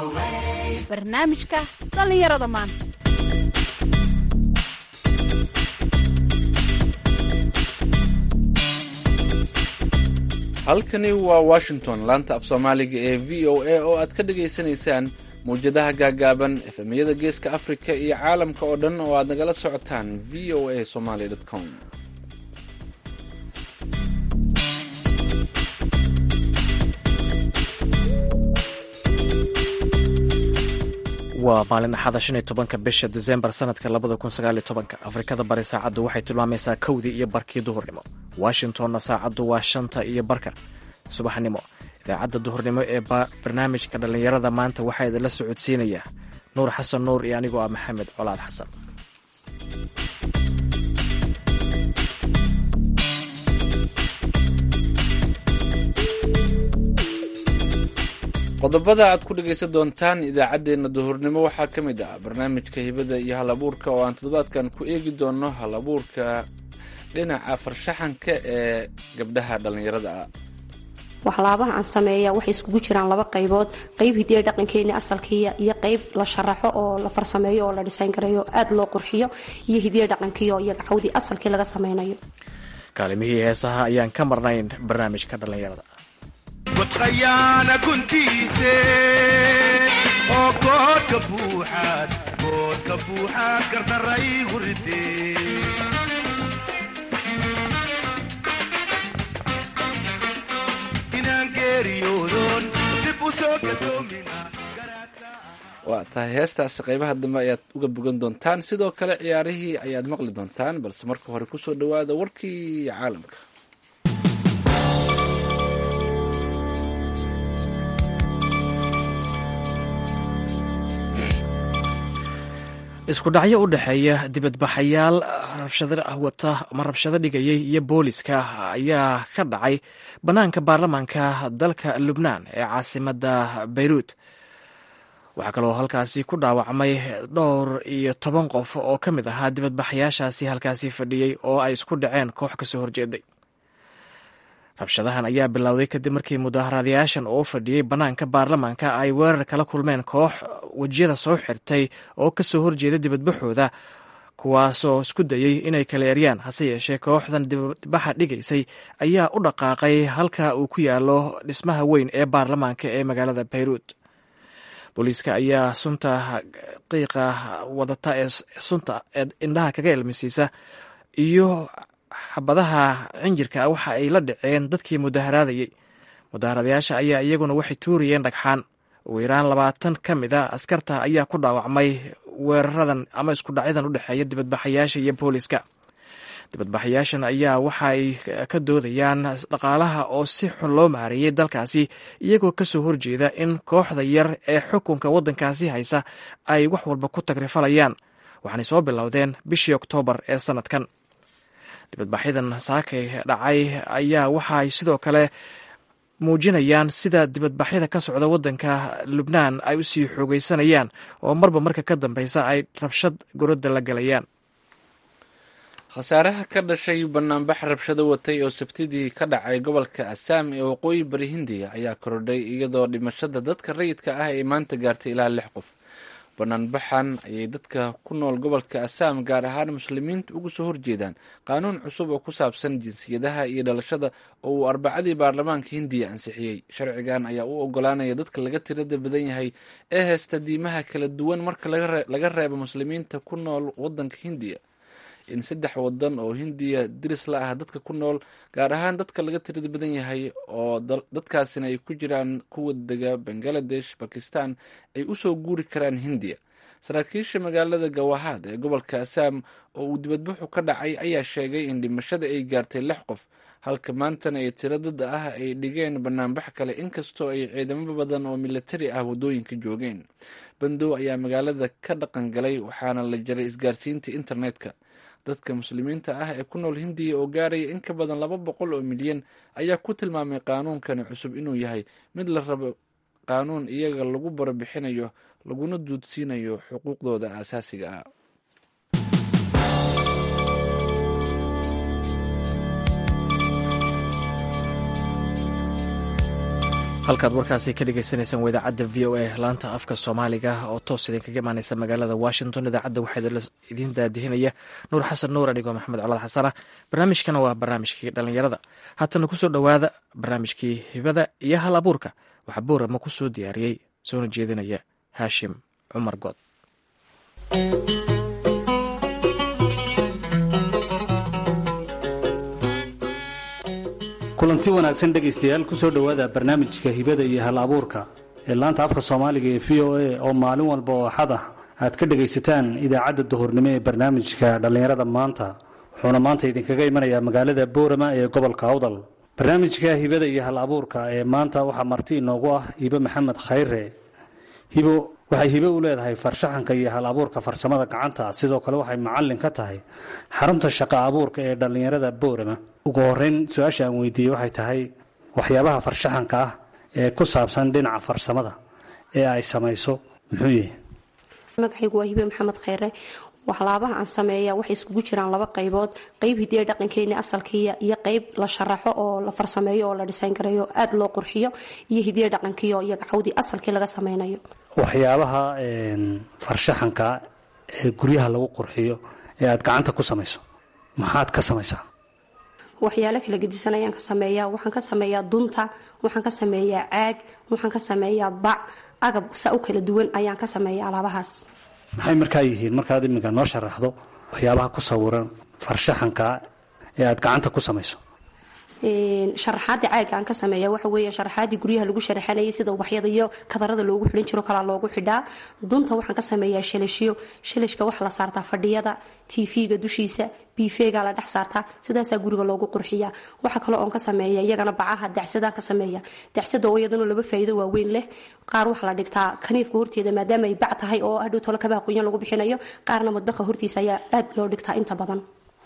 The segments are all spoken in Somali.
barnaamijka dhallinyarada maanta halkani waa washington laanta af soomaaliga ee v o a oo aad ka dhagaysanaysaan mawjadaha gaagaaban efemyada geeska afrika iyo caalamka oo dhan oo aad nagala socotaan v o a somaly com waa maalin axada shan iyo tobanka bisha desembar sanadka labada kun sagaaliyo tobanka afrikada bari saacaddu waxay tilmaamaysaa kowdii iyo barkii duhurnimo washingtonna saacaddu waa shanta iyo barka subaxnimo idaacadda duhurnimo ee barnaamijka dhallinyarada maanta waxaa idinla socodsiinaya nuur xasan nuur iyo anigoo ah maxamed colaad xasan qodobada aad ku dhegaysan doontaan idaacaddeenna duhurnimo waxaa ka mid ah barnaamijka hibada iyo hal abuurka oo aan toddobaadkan ku eegi doono hal abuurka dhinaca farshaxanka ee gabdhaha dhallinyarada ah waxlaabaha aan sameeya waxay iskugu jiraan laba qaybood qayb hidiya dhaqankeeni asalkiiya iyo qayb la sharaxo oo la farsameeyo oo la dhisayn gareeyo aada loo qurxiyo iyo hidiya dhaqankiiyo iyaga cawdii asalkii laga sameynayo kaalimihii heesaha ayaan ka marnayn barnaamijka dhallinyarada wadqayaana guntiise oo koodka buuxaad koodka buuxaad gardaraygu ridee inaan geeriyoodon dib u soo gadoomina waa tahay heestaasi qaybaha dambe ayaad uga bogan doontaan sidoo kale ciyaarihii ayaad maqli doontaan balse marka hore kusoo dhawaada warkii caalamka isku dhacyo u dhexeeya dibadbaxayaal rabshado wata ama rabshado dhigayay iyo booliska ayaa ka dhacay bannaanka baarlamaanka dalka lubnaan ee caasimadda beyruut waxaa kaloo halkaasi ku dhaawacmay dhowr iyo toban qof oo ka mid ahaa dibadbaxayaashaasi halkaasi fadhiyey oo ay isku dhaceen koox kasoo horjeeday rabshadahan ayaa bilowday kadib markii mudaaharaadayaashan oo fadhiyey bannaanka baarlamaanka ay weerar kala kulmeen koox wejiyada soo xirtay oo kasoo horjeeda dibadbaxooda kuwaasoo isku dayey inay kala eryaan hase yeeshee kooxdan dibadbaxa dhigaysay ayaa u dhaqaaqay halka uu ku yaalo dhismaha weyn ee baarlamaanka ee magaalada beyruut booliiska ayaa sunta qiiqa wadata ee sunta ee indhaha kaga ilmisiisa iyo xabadaha cinjirka waxa ay la dhaceen dadkii mudaharaadayey mudaharadayaasha ayaa iyaguna waxay tuurayeen dhagxaan ugu yaraan labaatan ka mid a askarta ayaa ku dhaawacmay weeraradan ama isku dhacyadan u dhexeeya dibadbaxayaasha iyo booliiska dibadbaxayaashan ayaa waxa ay ka doodayaan dhaqaalaha oo si xun loo maareeyey dalkaasi iyagoo kasoo horjeeda in kooxda yar ee xukunka waddankaasi haysa ay wax walba ku tagrifalayaan waxaanay soo bilowdeen bishii oktoobar ee sanadkan dibadbaxyadan saakay dhacay ayaa waxaay sidoo kale muujinayaan sida dibadbaxyada ka socda waddanka lubnaan ay usii xoogeysanayaan oo marba marka ka dambeysa ay rabshad gorodda la galayaan khasaaraha ka dhashay banaanbax rabshado watay oo sabtidii ka dhacay gobolka assaam ee waqooyi bari hindiya ayaa korodhay iyadoo dhimashada dadka rayidka ah ay maanta gaartay ilaa lix qof banaanbaxan ayay dadka ku nool gobolka assaam gaar ahaan muslimiinta uga soo horjeedaan qaanuun cusub oo ku saabsan jinsiyadaha iyo dhalashada oo uu arbacadii baarlamaanka hindiya ansixiyey sharcigan ayaa u ogolaanaya dadka laga tirada badan yahay ee heesta diimaha kala duwan marka laga reebo muslimiinta ku nool wadanka hindiya in saddex wadan oo hindiya diris la ah dadka ku nool gaar ahaan dadka laga tirada badan yahay oo dadkaasina ay ku jiraan kuwa dega bangaladesh bakistan ay usoo guuri karaan hindiya saraakiisha magaalada gawahaad ee gobolka assaam oo uu dibadbaxu ka dhacay ayaa sheegay in dhimashada ay gaartay lix qof halka maantana ay tiro dad ah ay dhigeen banaanbax kale inkastoo ay ciidamo badan oo militari ah waddooyinka joogeen bandow ayaa magaalada ka dhaqan galay waxaana la jaray isgaarsiinta internetka dadka muslimiinta ah ee ku nool hindiya oo gaaraya in ka badan laba boqol oo milyan ayaa ku tilmaamay qaanuunkani cusub inuu yahay mid la rabo qaanuun iyaga lagu barabixinayo laguna duudsiinayo xuquuqdooda aasaasiga ah halkaad warkaasi ka dhegeysaneysaan waa idaacadda v o a laanta afka soomaaliga oo toos idinkaga imaaneysa magaalada washington idaacadda waxaa idiin daadihinaya nuur xasan nuur anigoo maxamed colaad xasana barnaamijkana waa barnaamijkii dhallinyarada haatana kusoo dhowaada barnaamijkii hibada iyo hal abuurka waxaa buurama ku soo diyaariyey soona jeedinaya haashim cumar good kulanti wanaagsan dhegaystayaal kusoo dhowaada barnaamijka hibada iyo hal abuurka ee laanta afka soomaaliga ee v o a oo maalin walba oo axad ah aad ka dhegaysataan idaacadda duhurnimo ee barnaamijka dhallinyarada maanta wuxuuna maanta idinkaga imanayaa magaalada boorama ee gobolka awdal barnaamijka hibada iyo hal abuurka ee maanta waxaa marti inoogu ah hibo maxamed khayre hibo waxay hibo u leedahay farshaxanka iyo hal abuurka farsamada gacanta sidoo kale waxay macallin ka tahay xarunta shaqo abuurka ee dhallinyarada boorama ugu horeyn su-aasha aan weydiiyey waxay tahay waxyaabaha farshaxanka ah ee ku saabsan dhinaca farsamada ee ay samayso muxuu yahay magacaygu waa hibe maxamed khayre waxlaabaha aan sameeya waxay iskugu jiraan laba qaybood qayb hidiya dhaqankeeni asalkiiya iyo qayb la sharaxo oo la farsameeyo oo la dhisayn gareeyo aada loo qurxiyo iyo hidiya dhaqankiiyo iyo gacawdii asalkii laga sameynayo waxyaabaha farshaxanka ee guryaha lagu qurxiyo ee aad gacanta ku samayso maxaad ka samaysaa waxyaalo kala gedisan ayaan ka sameeyaa waxaan ka sameeyaa dunta waxaan ka sameeyaa caag waxaan ka sameeyaa bac agab saa u kala duwan ayaan ka sameeyaa alaabahaas maxay markaa yihiin markaad iminka noo sharaxdo waxyaabaha ku sawiran farshaxanka ee aad gacanta ku samayso sharaxaada caaga aan ka sameeya waxa weya sharaxaadii guryaha lagu sharaxanayay sida ubaxyada iyo kadarada loogu xidhan jiro kalaa loogu xidhaa dunta waxaan ka sameeyaa shalashyo shalashka waxa la saartaa fadhiyada tv-ga dushiisa bifeega la dhex saartaa sidaasaa guriga loogu qurxiyaa waxa kale oon ka sameeya iyagana bacaha dacsadaan ka sameeya dacsada oo iyadana laba faa'iido waaweyn leh qaar waxaa la dhigtaa kaniifka horteeda maadaama ay bac tahay oo hadhow tolo kabaha qoyan lagu bixinayo qaarna madbaqa hortiisa ayaa aad loo dhigtaa inta badan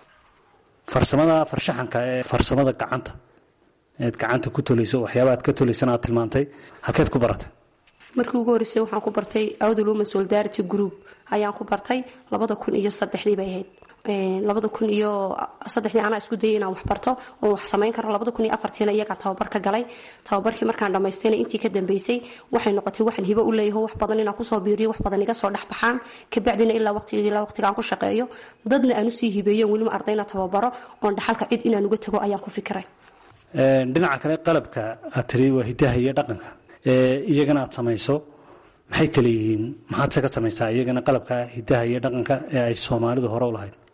farsamada farshaxanka ee farsamada gacanta eed gacanta ku tolayso waxyaaba aad ka tolaysana aad tilmaantay halkeed ku baratay markii ugu horreysay waxaan ku bartay awdal women solidarity group ayaan ku bartay labada kun iyo saddexdii bay ahayd labada kun iyo saddexdii anaa isku dayay inaan wax barto oon wax samayn karo labada kun iyo afartiina iyagaa tababar ka galay tababarkii markaan dhammaystayna intii ka dambeysay waxay noqotay waxaan hibo u leeyaho wax badan inaan kusoo biiriyo wax badan iga soo dhex baxaan kabacdina ilaa waqtigeed ilaa waqtigaan ku shaqeeyo dadna aan usii hibeeyo weliba ardayna tababaro oon dhaxalka cid inaan uga tago ayaan ku fikiray dhinaca kale qalabka aad tiri waa hidaha iyo dhaqanka ee iyagana aad samayso maxay kale yihiin maxaad se ka samaysaa iyagana qalabka hidaha iyo dhaqanka ee ay soomaalidu hore u lahayd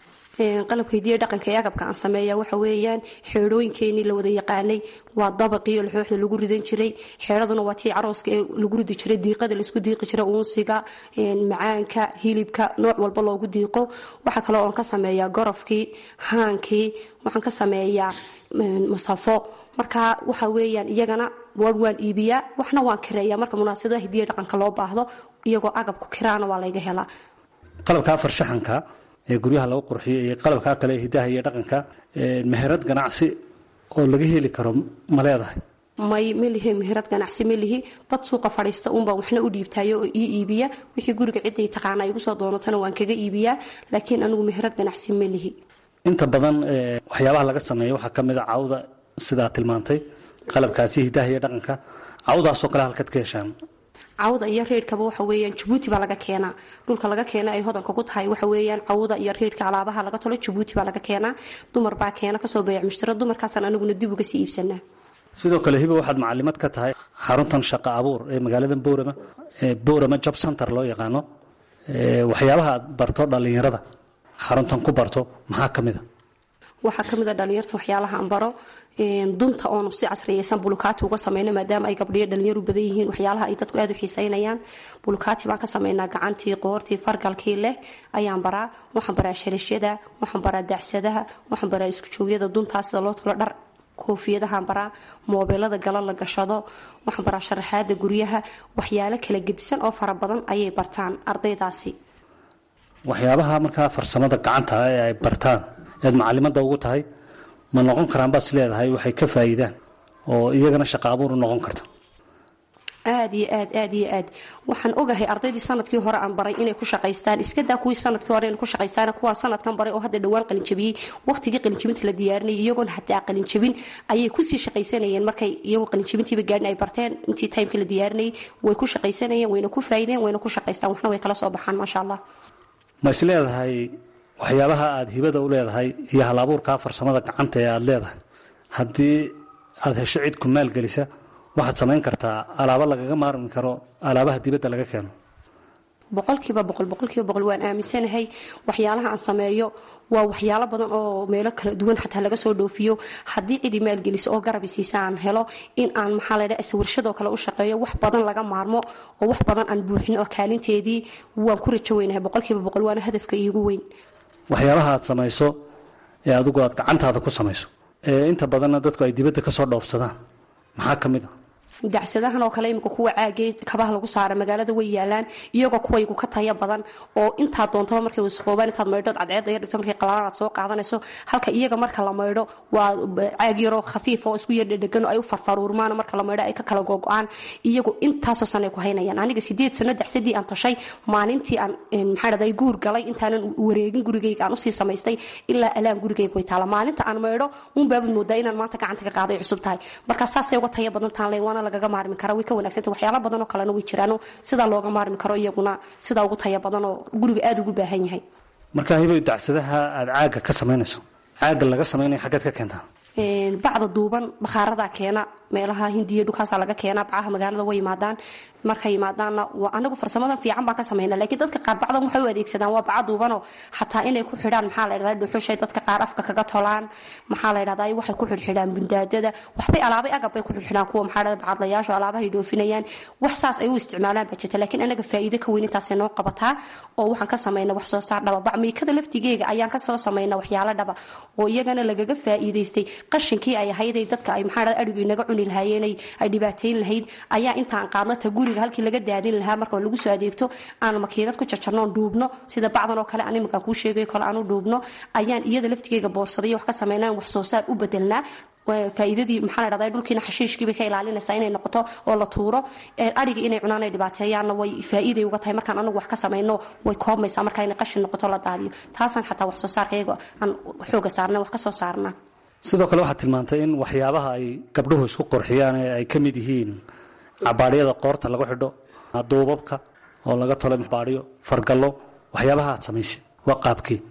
qalabka hidiya dhaqanka ee agabka aan sameeya waxa weeyaan xeedhooyinkeenii la wada yaqaanay waa dabaqiyo laxooxda lagu ridan jiray xeedhaduna waa tii carooska ee lagu ridi jiray diiqada laisku diiqi jiray uunsiga macaanka hilibka nooc walba loogu diiqo waxa kale oon ka sameeyaa gorofkii haankii waxaan ka sameeyaa masafo marka waxa weeyaan iyagana war waan iibiyaa waxna waan kireeya marka munaasabadaha hidiya dhaqanka loo baahdo iyagoo agabku kiraana waa layga helaa qalabka farshaxanka ee guryaha lagu qurxiyo iyo qalabkaa kale ee hidaha iyo dhaqanka meherad ganacsi oo laga heli karo ma leedahay may melihi meherad ganacsi melihi dad suuqa fadhiista uunbaa waxna u dhiibtayo oo ii iibiya wixii guriga ciday taqaana igu soo doonatana waan kaga iibiyaa laakiin anigu meherad ganacsi melihi inta badan waxyaabaha laga sameeyo waxaa ka mid a cawda sidaa tilmaantay qalabkaasi hidaha iyo dhaqanka cawdaasoo kale halkaad ka heshaan cawda iyo reedhkaba waxa weeyaan jabuuti baa laga keenaa dhulka laga keena ay hodanka ku tahay waxa weeyaan cawda iyo reedhka alaabaha laga tolo jabuuti baa laga keenaa dumar baa keena kasoo beeyac mushtaro dumarkaasaan aniguna dib uga sii iibsanaa sidoo kale hiba waxaad macalimad ka tahay xaruntan shaqo abuur ee magaalada boorama ee boorama job center loo yaqaano waxyaabaha aad barto dhallinyarada xaruntan ku barto maxaa ka mid a waxaa ka mid a dhalinyarta waxyaalaha aan baro dunta oonu si casriyaysan bulukaati uga sameyno maadaama ay gabdhiyo dhalinyaru badan yihiin waxyaalaha ay dadku aad u xiiseynayaan bulukaati baan ka sameynaa gacantii qoortii fargalkii leh ayaan baraa waxaan baraa shalashada waxaan baraa dacsadaha waxaan baraa isku joogyada duntaa sida loo tolo dhar koofiyadahaan baraa moobeelada galo la gashado waxaan baraa sharaxaada guryaha waxyaalo kala gedisan oo fara badan ayay bartaan ardaydaasi waxyaabaha markaa farsamada gacanta ee ay bartaan ead macalimada ugu tahay ma noqon karaan baad is leedahay waxay ka faa'iidaan oo iyagana shaqa abuur u noqon karta aad iyo aad aad iyo aad waxaan ogahay ardaydii sanadkii hore aan baray inay ku shaqaystaan iskadaa kuwii sanadkii hore inay ku shaqaystaan kuwaan sanadkan baray oo hadda dhowaan qalinjabiyey waqtigii qalinjabinta la diyaarinayay iyagoon hataa qalinjabin ayay kusii shaqaysanayeen markay iyagoo qalinjabintiiba gaadhin ay barteen intii timekii la diyaarinayay way ku shaqaysanayeen wayna ku faa'ideen wayna ku shaqaystaan waxna way kala soo baxaan maasha allah ma is leedahay waxyaabaha aada hibada u leedahay iyo hal-abuurkaa farsamada gacanta ee aada leedahay haddii aada hesho cid ku maalgelisa waxaad samayn kartaa alaabo lagaga maarmi karo alaabaha dibadda laga keeno boqolkiiba boqol boqolkiiba boqol waan aaminsanahay waxyaalaha aan sameeyo waa waxyaalo badan oo meelo kala duwan xataa laga soo dhoofiyo haddii cidi maalgeliso oo garabi siisa aan helo in aan maxaa la dhaha sawirshadoo kale u shaqeeyo wax badan laga maarmo oo wax badan aan buuxin oo kaalinteedii waan ku rajo weynahay boqolkiiba boqol waana hadafka iigu weyn waxyaabaha aad samayso ee adigu aad gacantaada ku samayso ee inta badanna dadku ay dibadda ka soo dhoofsadaan maxaa ka mid a dacsadahan oo kale imika kuwa caagee kabaha lagu saara magaalada way yaalaan iyagoo kuwaygu ka taya badan oo intaa doontaba markay wasaqoobaan intaad maydhood cadceedda yar dhigto markay qalaan aad soo qaadanayso halka iyaga marka la maydho waa caag yaroo khafiif oo isku yardhedhegan oo ay u farfaruurmaan marka la maydho ay ka kala gogo-aan iyagu intaasoo sanay ku haynayaan aniga sideed sano dacsadii aan toshay maalintii aan maxaa dhahday guur galay intaanan wareegin gurigayga aan usii samaystay ilaa alaan gurigayga way taala maalinta aan maydho uunbaabad moodaa inaan maanta gacanta ka qaaday cusub tahay marka saasay uga taya badan taan le waana lagaga maarmi kara way ka wanagsanta waxyaala badan oo kalena way jiraan sidaa looga maarmi karo iyaguna sidaa ugu taya badan oo guriga aada ugu baahan yahay markaa hiboy dacsadaha aada caagga ka samaynayso caagga laga samaynayo xaggeed ka keentaa bacda duuban bakhaaradaa keena meelaha hindiya dhulkaasaa laga keena bacaha magaalada way yimaadaan markay yimaadaanna anagu farsamadan fiican baan ka samayna laakiin dadka qaar bacdan waxay u adeegsadaan waa baca duubanoo xataa inay ku xidhaan maxaa la dhahdaa dhuxushay dadka qaar afka kaga tolaan maxaa la dhahdaa waxay ku xidhxidhaan bundaadada waxbay alaabay agab bay ku xidhxidhaan kuwa maxaa dhahdaa bacadlayaasha alaabahay dhoofinayaan wax saas ay u isticmaalaan baa jirta laakiin anaga faa'iido ka weyn intaasay noo qabataa oo waxaan ka samayna wax soo saar dhaba bacmiikada laftigeega ayaan kasoo samayna waxyaalo dhaba oo iyagana lagaga faa'iidaystay qashinkii ay ahayday dadka ay maxaa dhahdaa adhigu inaga cuni lahaayeen ay dhibaateyn lahayd ayaa intaan qaadno ta guriga halkii laga daadin lahaa marka lagu soo adeegto aan makiinad ku jarjarno dhuubno sida bacdan oo kale animakaan kuu sheegayo kale aanu dhuubno ayaan iyada laftigeega boorsaday wax ka samaynaan wax soo saar u bedelnaa faa'iidadii maxaa la dhahdaa dhulkiina xashiishkii bay ka ilaalinaysaa inay noqoto oo la tuuro adhiga inay cunaan ay dhibaateeyaanna way faa'iiday uga tahay markaan anagu wax ka samayno way koobmaysaa markaa inay qashin noqoto la daadiyo taasaan xataa wax soo saarka iyago aan xooga saarna wax ka soo saarnaa sidoo kale waxaad tilmaantay in waxyaabaha ay gabdhuhu isku qurxiyaan ee ay ka mid yihiin cabaadhyada qoorta lagu xidho duubabka oo laga tolo baadhyo fargallo waxyaabaha aad samaysid waa qaabkii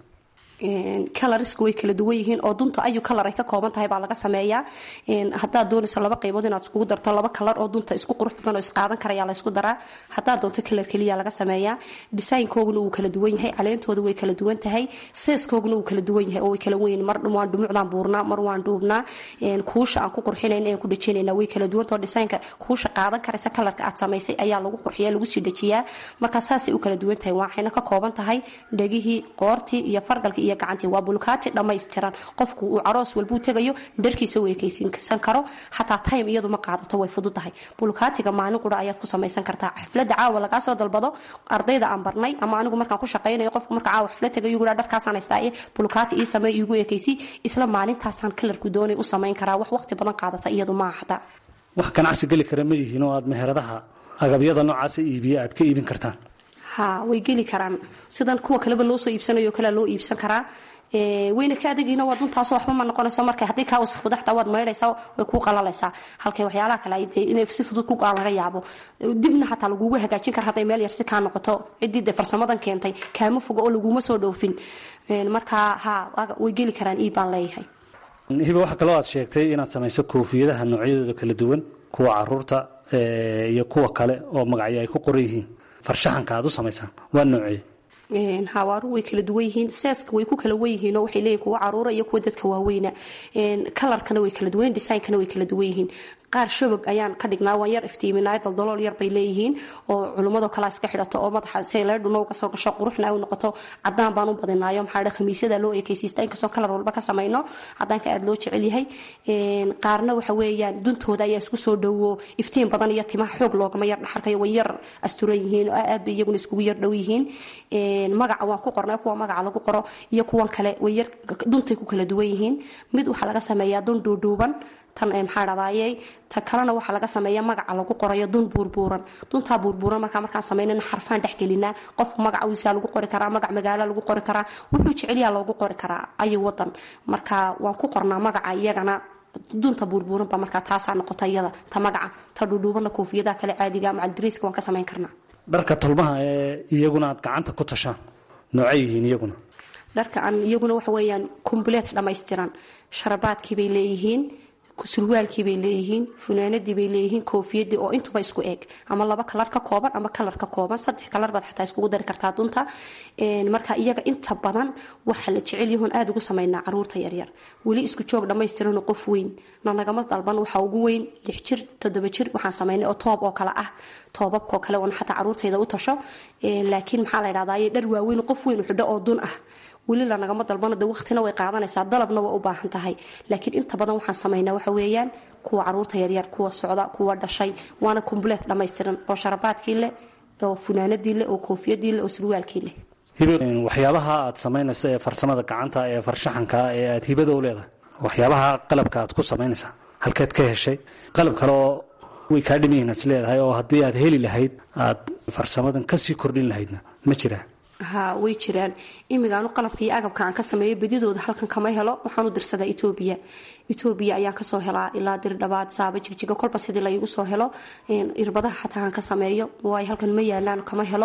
kalarisku way kala duwan yihiin oo dunta ayu kalar ay ka kooban tahay baa laga sameeyaa haddaad doonayso laba qaybood inaad iskugu darto laba kalar oo dunta isku qurux badan oo isqaadan karayaa la ysku daraa haddaad doonto kalar keliya laga sameeyaa dhisaynkooguna wuu kala duwan yahay caleentooda way kala duwan tahay seeskooguna wuu kala duwan yahay oo way kala weyn mar waan dhumucdaan buurnaa mar waan dhuubnaa kuusha aan ku qurxinayna aan ku dhejinayna way kala duwantao dhisaynka kuusha qaadan karaysa kalarka aad samaysay ayaa lagu qurxiya lagu sii dhejiyaa marka saasay u kala duwan tahay waxayna ka kooban tahay dhegihii qoortii iyo fargalkii iyo gacantii waa bulkaati dhammaystiran qofku uu caroos walbuu tegayo dharkiisa u ekaysiinsan karo xataa time iyadu ma qaadato way fududahay bulkaatiga maalin qura ayaad ku samaysan kartaa xaflada caawa lagaa soo dalbado ardayda aan barnay ama anigu markaan ku shaqaynayo qofku marka caawa xaflad tegayo guraa dharkaasaan haystaaye bulkaati ii samey iigu ekaysi isla maalintaasaan kalarku doonay u samayn karaa wax waqti badan qaadata iyadu ma xataa wax ganacsi geli kara ma yihiin oo aad meheradaha agabyada noocaasa iibiya aad ka iibin kartaan ha way geli karaan sidan kuwa kaleba loo soo iibsanayo kalea loo iibsan karaa wayna ka adegiina waa duntaasoo waxba ma noqonayso marka haddii kaa wasaqdo xataa waad maydhaysaa way kuu qalalaysaa halkay waxyaalaha kale dee inay si fudud ku go-aan laga yaabo dibna xataa lagugu hagaajin kara hadday meel yar si kaa noqoto ciddii dee farsamadan keentay kaama fogo oo laguma soo dhoofin markaa ha way geli karaan ii baan leeyahay hiba waxaa kaloo aad sheegtay inaad samayso koofiyadaha noocyadooda kala duwan kuwa caruurta iyo kuwa kale oo magacyo ay ku qoran yihiin farshaxanka aad u samaysaan waa noocee hawaaru way kala duwan yihiin seeska way ku kala wen yihiin oo waxay leeyihin kuwa caruura iyo kuwa dadka waaweyna kalarkana way kala duwan designkana way kala duwan yihiin qaar shabog ayaan ka dhignaa waan yar iftiiminaayo daldalool yar bay leeyihiin oo culimmadoo kalea iska xidhato oo madaxa si leedhuna uga soo gasho quruxna u noqoto cadaan baan u badinaayo maxaa dha khamiisyada loo ekaysiista inkastoo kalar walba ka samayno cadaanka aada loo jecel yahay qaarna waxa weeyaan duntooda ayaa isku soo dhowo iftiin badan iyo timaha xoog loogama yar dhaxarkayo way yar asturan yihiin oo aad bay iyaguna iskugu yar dhow yihiin magaca waan ku qornay kuwa magaca lagu qoro iyo kuwan kale way yar duntay ku kala duwan yihiin mid waxaa laga sameeyaa dun dhuudhuuban tan maxaa dhadaaye ta kalena waxaa laga sameeya magaca lagu qorayo dun buurbuuran duntaa buurbuuran markaa markaan samaynana xarfaan dhexgelinaa qof magaciisa lagu qori karaa magac magaalo lagu qori karaa wuxuu jecelyaa loogu qori karaa ayo wadan marka waan ku qornaa magaca iyagana dunta buurbuuranba markaa taasaa noqota iyada ta magaca ta dhudhuubana koofiyadaha kale caadiga macaldariiska waan ka samayn karnaa dharka tolmaha ee iyaguna aad gacanta ku tashaan noocay yihiin iyaguna dharka aan iyaguna waxa weeyaan kombuleet dhammaystiran sharabaadkii bay leeyihiin surwaalkii bay leeyihiin funaanadii bay leeyihiin koofiyadii oo intuba isku eeg ama laba kalar ka kooban ama kalar ka kooban saddex kalar baad xataa iskugu dari kartaa dunta marka iyaga inta badan waxa la jecel yahoon aada ugu samaynaa caruurta yaryar weli isku joog dhammaystiranoo qof weyn na nagama dalban waxaa ugu weyn lix jir toddoba jir waxaan samaynay oo toob oo kale ah toobabkoo kale oona xataa caruurtayda u tasho laakiin maxaa la dhahdaye dhar waaweyn qof weyn xidho oo dun ah weli lanagama dalbano de waqtina way qaadanaysaa dalabna waa u baahan tahay laakiin inta badan waxaan samaynaa waxa weeyaan kuwa caruurta yaryar kuwa socda kuwa dhashay waana kombuleet dhammaystiran oo sharabaadkii leh oo funaanadii leh oo koofiyadii leh oo surwaalkii leh waxyaabaha aad samaynaysa ee farsamada gacanta ee farshaxanka ee aad hibada u leedahay waxyaabaha qalabka aad ku samaynaysaa halkeed ka heshay qalab kale oo way kaa dhimayihin is leedahay oo haddii aad heli lahayd aad farsamadan kasii kordhin lahaydna ma jiraa ha way jiraan imigaanu qalabka iyo agabka aan ka sameeyo bedidooda halkan kama helo waxaan u dirsadaa etoobiya etoobiya ayaan kasoo helaa ilaa dirdhabaad saaba jigjiga kolba sidii laygu soo helo irbadaha xataa aan ka sameeyo waay halkan ma yaalaan kama helo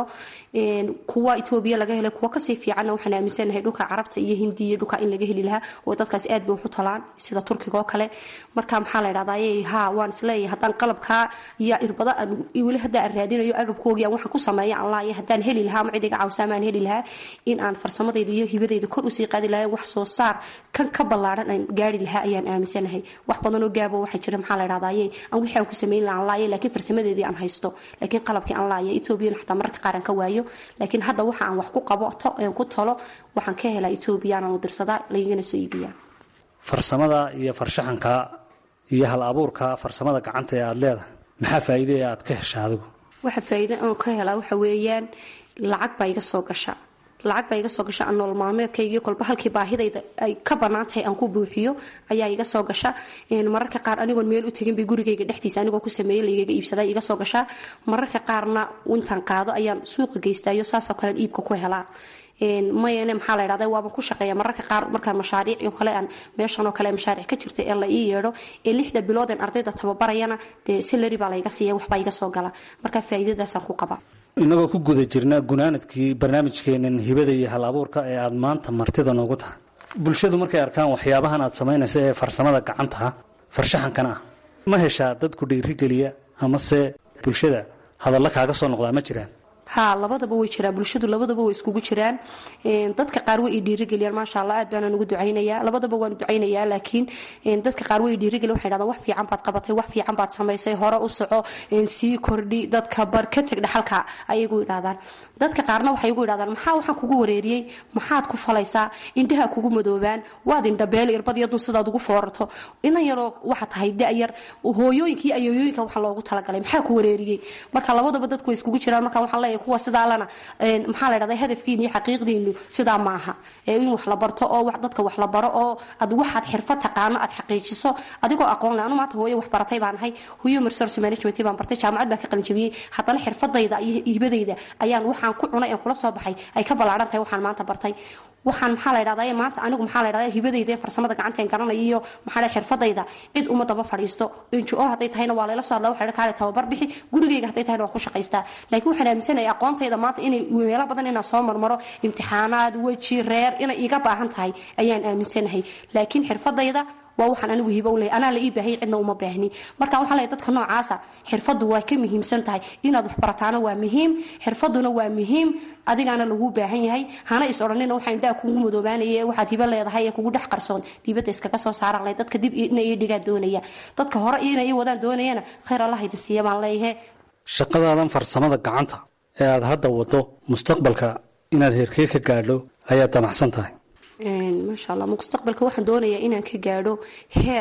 kuwa etoobiya laga helay kuwa kasii fiicanna waxaan aaminsanahay dhulka carabta iyo hindiya dhulka in laga heli lahaa oo dadkaas aad bay waxu talaan sida turkiga oo kale marka maxaa la dhahdaye ha waan isleeyahay haddaan qalabkaa iyo irbada weli hadda aan raadinayo agabkoogii aan waxaan ku sameeya aan laaya haddaan heli lahaa ama cidiga cawsaamaan heli lahaa in aan farsamadayda iyo hibadayda kor usii qaadi lahaa wax soo saar kan ka ballaaran aan gaari lahaa ayaan aaminsanahay wax badanoo gaabo waxaa jira maxaa la dhahdaye aan wixii aan ku sameyn laha aan laaya laakiin farsamadeedii aan haysto laakiin qalabkii aan laaya etoobiyana xataa mararka qaar aan ka waayo laakiin hadda waxa aan wax ku qaboto aan ku tolo waxaan ka helaa etoobiya anaan u dirsadaa laygana soo iibiyaa farsamada iyo farshaxanka iyo hal abuurka farsamada gacanta ee aada leedahay maxaa faa'iide ee aad ka hesha adigu waxa faa'iide oon ka helaa waxa weeyaan lacag baa iga soo gasha lacag baa iga soo gasha aan nolol maalmeedkaygii kolba halkii baahidayda ay ka bannaan tahay aan ku buuxiyo ayaa iga soo gasha mararka qaar anigoon meel u tegin bay gurigayga dhexdiisa anigoo ku sameeyey laygaga iibsadaa iga soo gashaa mararka qaarna intaan qaado ayaan suuqa geystaayo saasoo kalean iibka ku helaa mayane maxaa la dhahda waaban ku shaqeeya mararka qaar markaan mashaariic oo kale aan meeshan oo kale mashaariic ka jirta ee la ii yeedho ee lixda bilooden ardayda tababarayana dee salary baa layga siiya waxbaa iga soo gala marka faa'iidadaasaan ku qabaa inagoo ku guda jirna gunaanadkii barnaamijkeenan hibada iyo hal abuurka ee aada maanta martida noogu tahay bulshadu markay arkaan waxyaabahan aad samaynaysa ee farsamada gacantaha farshaxankana ah ma heshaa dadku dhiirigeliya amase bulshada hadalla kaaga soo noqdaa ma jiraan ha labadaba way jiraan bulshadu labadaba way iskugu jiraan dadka qaar way dhiirigeliyaan maasha allah aad baanaan ugu ducaynayaa labadaba waan ducaynayaa laakiin dadka qaar way dhiirigeliyan waxay dhahdaan wax fiican baad qabatay wax fiican baad samaysay hore u soco sii kordhi dadka bar ka teg dhaxalka ayagu idhahdaan dadka qaarna waxay igu idhahdaan maxaa waxaan kugu wareeriyey maxaad ku falaysaa indhaha kugu madoobaan waad indhabeel irbad iyo dun sidaad ugu foorato inan yaroo waxa tahay da-yar hooyooyinka iyo ayooyooyinka waxaa loogu talagalay maxaa ku wareeriyey marka labadaba dadku way iskugu jiraan marka waxaan leeyahay kuwa sidaalana maxaa la dhahdaa hadafkiina iyo xaqiiqdiinu sidaa maaha ee in wax la barto oo dadka wax la baro oo ad waxaad xirfad taqaano aad xaqiijiso adigoo aqoon leh anu maanta hooyo wax baratay baan ahay human resource management baan bartay jaamacad baan ka qalinjabiyey haddana xirfadayda iyo hibadayda ayaan waxaan ku cunay aan kula soo baxay ay ka ballaaran tahay waxaan maanta bartay waxaan maxaa la dhahdaa maanta anigu maxaa la dhahdaa hibadayda ee farsamada gacanteen garanaya iyo maxaa la xirfadayda cid uma daba fadhiisto injo hadday tahayna waa layla soo hadlaa waxa kaale tababar bixi gurigayga hadday tahayna waan ku shaqaystaa laakiin waxaan aaminsanahay aqoontayda maanta inay meelo badan inaan soo marmaro imtixaanaad weji reer inay iga baahan tahay ayaan aaminsanahay laakiin xirfadayda waa waxaan anigu hibo u leeyahay anaa la ii baahayay cidna uma baahni marka waxaan leeyahay dadka noocaasa xirfaddu waa ka muhiimsan tahay inaad wax barataana waa muhiim xirfaduna waa muhiim adigaana laguu baahan yahay hana is odhanina waxaa indhaha kugu madoobaanaya ee waxaad hibo leedahay ee kugu dhex qarsoon dibadda iskaga soo saaran lahayd dadka dib ina ii dhigaa doonaya dadka hore ina ii wadaan doonayana khayr allah idi siiya baan leeyahay shaqadaadan farsamada gacanta ee aada hadda waddo mustaqbalka inaad heerkee ka gaadho ayaad damacsan tahay maasha allah mustaqbalka waxaan doonayaa inaan ka gaadho heer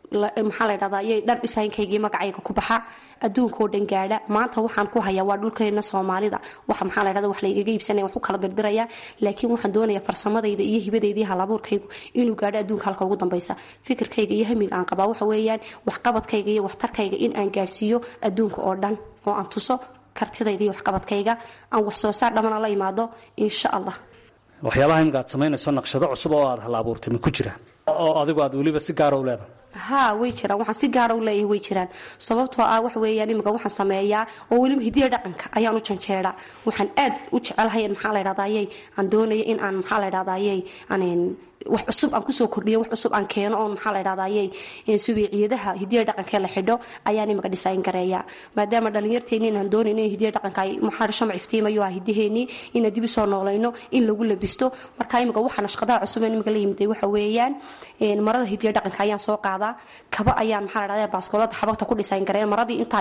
maxaa la dhahdaa ayay dhar dhisaynkaygii magacayga ku baxa adduunkao dhan gaadha maanta waxaan ku hayaa waa dhulkeena soomaalida waxa maxaa la dhahda wax laygaga iibsanaya wax ku kala dirdiraya laakiin waxaan doonaya farsamadayda iyo hibadayda iyo halabuurkaygu inuu gaadho adduunka halka ugu dambaysa fikirkayga iyo hamiga aan qabaa waxa weeyaan waxqabadkayga iyo waxtarkayga in aan gaadhsiiyo adduunka oo dhan oo aan tuso kartidayda iyo waxqabadkayga aan wax soo saar dhamana la imaado insha allah waxyaabaha imika aad samaynayso naqshado cusub oo aad hal abuurtay ma ku jira oo adigu aad weliba si gaara u leedahay haa way jiraan waxaan si gaara u leeyahay way jiraan sababtoo ah wax weeyaan imika waxaan sameeyaa oo weliba hidiya dhaqanka ayaan u janjeeraa waxaan aad u jecelahay maxaa la dhahdaayey aan doonaya in aan maxaa la dhahdaayey aan wax cusub aan kusoo kordhiyo wax cusub aan keeno oon maxaa la dhahdaayey subiiciyadaha hidiya dhaqankee la xidho ayaan imika dhisayn gareeyaa maadaama dhallinyarteeni inaan doonayn in hidiya dhaqanka ay maxaa shamac iftiimayo ah hidaheennii inaan dib usoo noolayno in lagu labisto marka imika waxa nashqadaha cusub ee imika la yimiday waxa weeyaan marada hidiya dhaqanka ayaan soo qaadaa kaba ayaan maxaa la dhahdaa baaskoolada xabagta ku dhisayn gareeya maradii intaan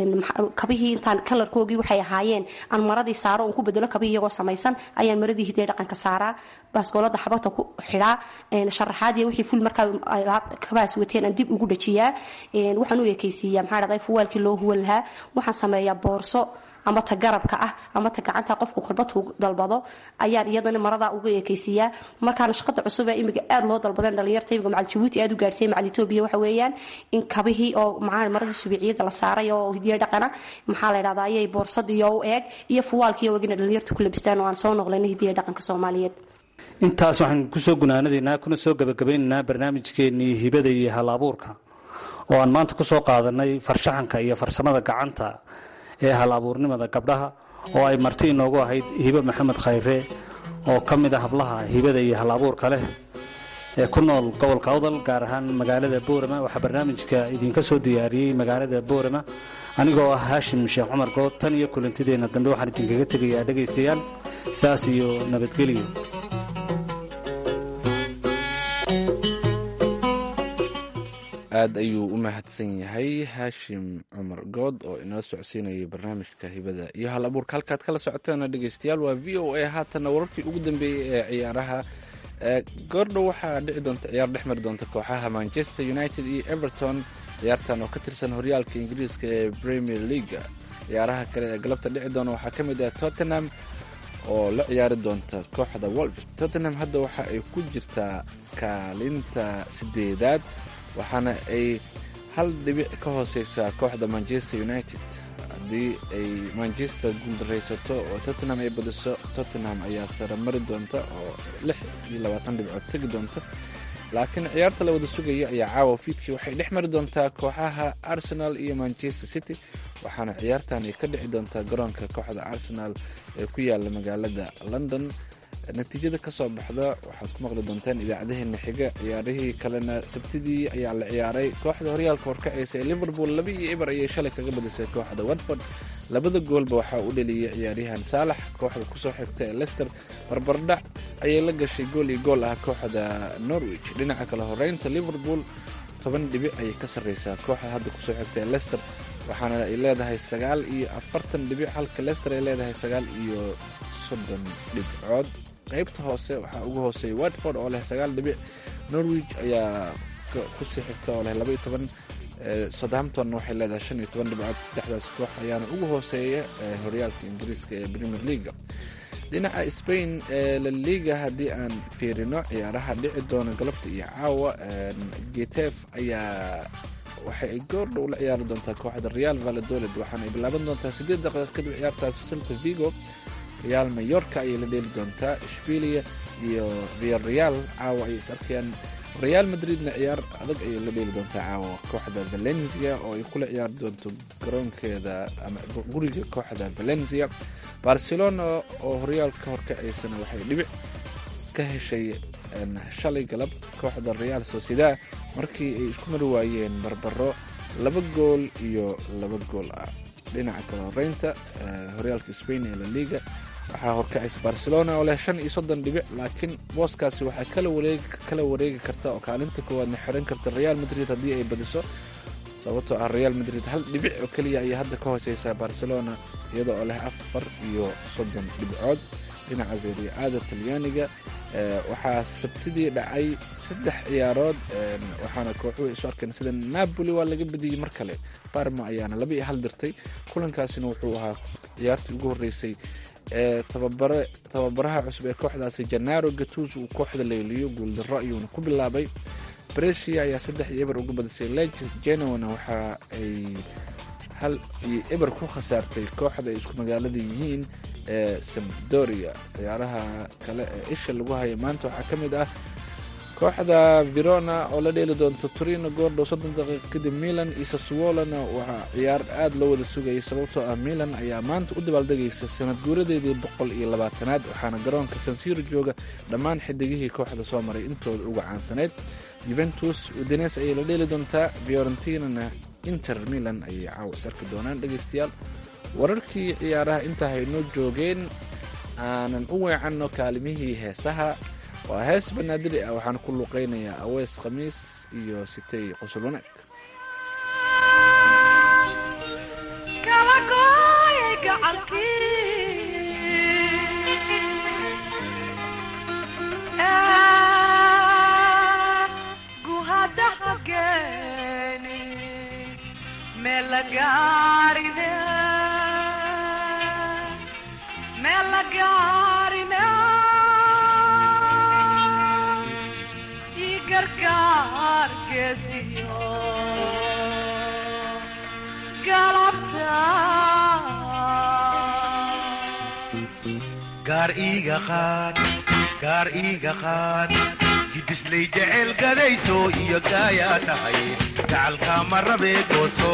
kabihii intaan kalarkoogii waxay ahaayeen aan maradii saaro oon ku bedelo kabihii iyagoo samaysan ayaan maradii hidiya dhaqanka saaraa baaskoolada xabagta ku xidhaa sharaxaadiya wixii ful markaa kabaas wateen aan dib ugu dhajiyaa waxaan u ekaysiiyaa maxaa dhahdaa fuwaalkii loo huwan lahaa waxaan sameeyaa boorso ama ta garabka ah ama ta gacanta qofku kurbadku dalbado ayaan iyadana maradaa uga ekaysiiyaa markaana shaqada cusub ee imiga aad loo dalbadeen dhalinyarta imiga macal jabuuti aad u gaarsiiyay macal etoobiya waxa weeyaan in kabihii oo maxaa maradii subiiciyada la saaray oo hidiya dhaqana maxaa la dhahdaa ayay boorsadii oo u eeg iyo fuwaalkii oo egina dhalinyartu ku labistaan oo aan soo noqlayna hidiya dhaqanka soomaaliyeed intaas waxaan kusoo gunaanadaynaa kuna soo gabagabeynaynaa barnaamijkeennii hibada iyo hal abuurka oo aan maanta kusoo qaadanay farshaxanka iyo farsamada gacanta ee hal abuurnimada gabdhaha oo ay marti inoogu ahayd hibe maxamed khayre oo ka mid a hablaha hibada iyo hal abuurka leh ee ku nool gobolka awdal gaar ahaan magaalada boorama waxaa barnaamijka idinka soo diyaariyey magaalada boorama anigoo ah haashim sheekh cumar good tan iyo kulantideenna dambe waxaan idinkaga tegayaa dhegaystayaal saas iyo nabadgelyo aad ayuu u mahadsan yahay haashim cumar good oo inoo socodsiinayay barnaamijka hibada iyo hal abuurka halkaad kala socoteena dhegeystayaal waa v o a haatanna wararkii ugu dambeeyey ee ciyaaraha goordhow waxaa dhici doonta ciyaar dhex mari doonta kooxaha manchester united iyo everton ciyaartan oo ka tirsan horyaalka ingiriiska ee premier leaga ciyaaraha kale ee galabta dhici doona waxaa ka mid ah tottenham oo la ciyaari doonta kooxda wolves tottenham hadda waxa ay ku jirtaa kaalinta sideedaad waxaana ay hal dhibic ka hooseysaa kooxda manchester united haddii ay manchester guuldaraysato oo tottenham ay badiso tottenham ayaa sare mari doonta oo lix iyo labaatan dhibcood tegi doonta laakiin ciyaarta la wada sugaya ayaa caawa fiidkii waxay dhex mari doontaa kooxaha arsenal iyo manchester city waxaana ciyaartan ay ka dhici doontaa garoonka kooxda arsenal ee ku yaala magaalada london natiijada kasoo baxda waxaad ku maqli doontaan idaacadaheena xiga ciyaarihii kalena sabtidii ayaa la ciyaaray kooxda horyaalka horkaceysa ee liverpool laba iyo eber ayay shalay kaga badisay kooxda watford labada goolba waxaa u dheliyay ciyaaryahan saalax kooxda kusoo xigta ee lester barbardhac ayay la gashay gool iyo gool ah kooxda norwich dhinaca kale horeynta liverpool toban dhibic ayay ka sarreysaa kooxda hadda kusoo xigta ee lester waxaana ay leedahay sagaal iyo afartan dhibic halka lester ay leedahay sagaal iyo soddon dhibcood qaybta hoose waxaa ugu hooseeya watford oo leh sagaal dhibic norwich ayaa kusii xigta oo leh laba iyo toban southampton waxay leedahay shan iyo toban dhibcood saddexdaas koox ayaana ugu hooseeya horyaalka ingiriiska ee premier leaga dhinaca spain ee la liga haddii aan fiirino ciyaaraha dhici doona galabta iyo caawa getef ayaa waxa ay goordhow la ciyaari doontaa kooxda real valadolid waxaana ay bilaaban doontaa siddeed daqiiqa kadib ciyaartaasi silta vigo real mayorka ayay la dheeli doontaa ishbilia iyo real real caawa ayay is arkayaan real madridna ciyaar adag ayay la dheeli doontaa caawa kooxda valencia oo ay kula ciyaari doonto garoonkeeda ama guriga kooxda valencia barcelona oo horyaalka horkacaysana waxay dhibic ka heshay shalay galab kooxda real sociedad markii ay isku mari waayeen barbaro laba gool iyo laba gool ah dhinaca kale horeynta horyaalka spain ee la liga waxaa horkacaysa barcelona oo leh shan iyo soddon dhibic laakiin booskaasi waxaa kala wareegi karta oo kaalinta koowaadna xiran karta real madrid haddii ay badiso sababtoo ah real madrid hal dhibic oo keliya ayay hadda ka hooseysaa barcelona iyada oo leh afar iyo soddon dhibcood dhinaca seeriya-aada talyaaniga waxaa sabtidii dhacay saddex ciyaarood waxaana kooxuhu isu arkeen sida napoli waa laga badiyey mar kale barma ayaana laba iyo hal dirtay kulankaasina wuxuu ahaa ciyaartii ugu horreysay ee tababare tababaraha cusub ee kooxdaasi janaro gatus uu kooxda leeliyo guuldaro ayuuna ku bilaabay bresia ayaa saddex iyo eber uga badisay leg genowana waxa ay hal iyo eber ku khasaartay kooxda ay isku magaalada yihiin ee sabdoria ciyaaraha kale ee isha lagu haya maanta waxaa ka mid ah kooxda verona oo la dheeli doonto torino goordhow soddon daqiiqa kadib milan iyo saswolona waxaa ciyaar aada loo wada sugayay sababtoo ah milan ayaa maanta u dabaaldegaysa sanad guuradeedii boqol iyo labaatanaad waxaana garoonka sansiro jooga dhammaan xidigihii kooxda soo maray intooda uga caansanayd juventus udines ayay la dheeli doontaa fiorentinana inter milan ayay caawas arki doonaan dhegaystayaal wararkii ciyaaraha intaa haynoo joogeen aanan u weecanno kaalimihii heesaha waa hees banaadiri ah waxaan ku luqaynayaa aweys khamiis iyo sitey qosol wanaag gaar iiga qaad gaar iiga qaad gidislay jecel gadayso iyo gaayaa tahay gacalkaa ma rabee gooso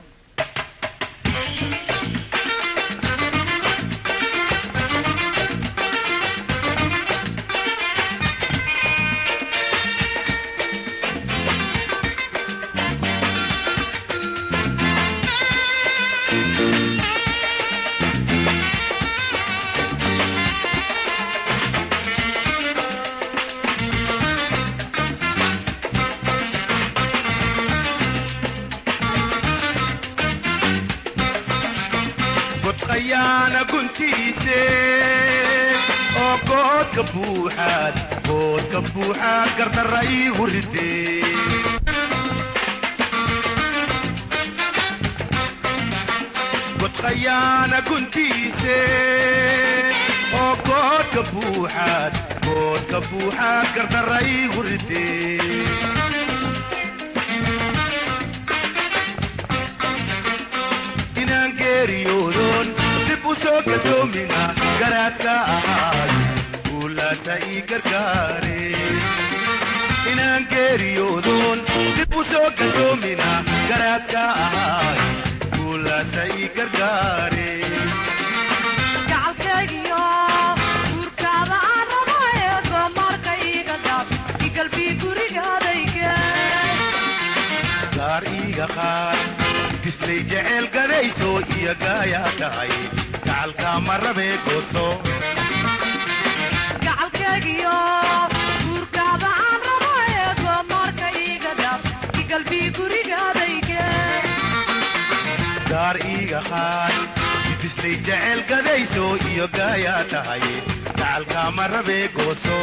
godqayaana guntiise oo goodka buuxaad goodka buuxaad gardarra iigu ridee godqayaana guntiise oo goodka buuxaad goodka buuxaad gardarra iigu ridee inaan geeriyoodon dib u soo gadoomina garaadka ahaay guulaasa ii gargaare inaan geeriyoodon dib u soo gadoomina garaadka ahaay guulaasa ii gargaare gaar iiga qaad gislay jecel gadayso iyo gaayaa tahay gacalkaa ma rabee gooso gaar iiga qaad gidislay jecel gadayso iyo gaayaa tahay gacalkaa ma rabee gooso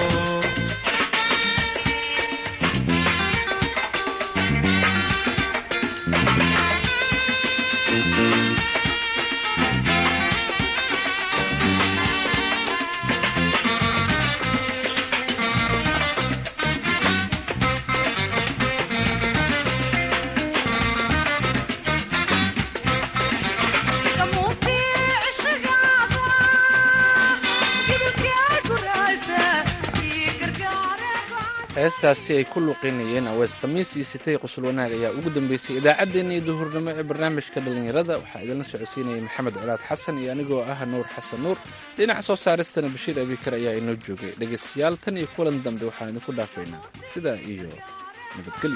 heestaasi ay ku luqeynayeen aweys khamiis iyo sitay qusul wanaag ayaa ugu dambeysay idaacaddeenna iyo duhurnimo ee barnaamijka dhallinyarada waxaa idinla socodsiinayay maxamed colaad xasan iyo anigoo ah nuur xasan nuur dhinaca soo saaristana bashiir abikar ayaa inoo joogay dhegaystayaal tan iyo kulan dambe waxaan idinku dhaafaynaa sidaa iyo nabadgelyo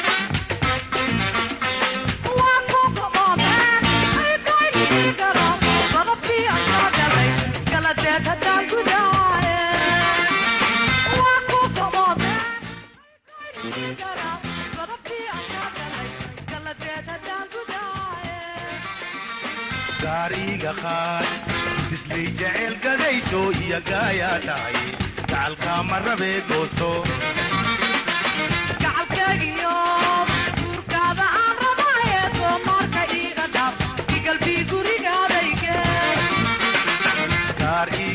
Thank you. gaar iiga qaad bislay jecel gadayso iyo gaayaa tahay gacalkaa ma rabee gooso gacalkeegiyo guurkaada aan rabaaye doomaarka iiga dhaaf igalbii gurigaadayge gaar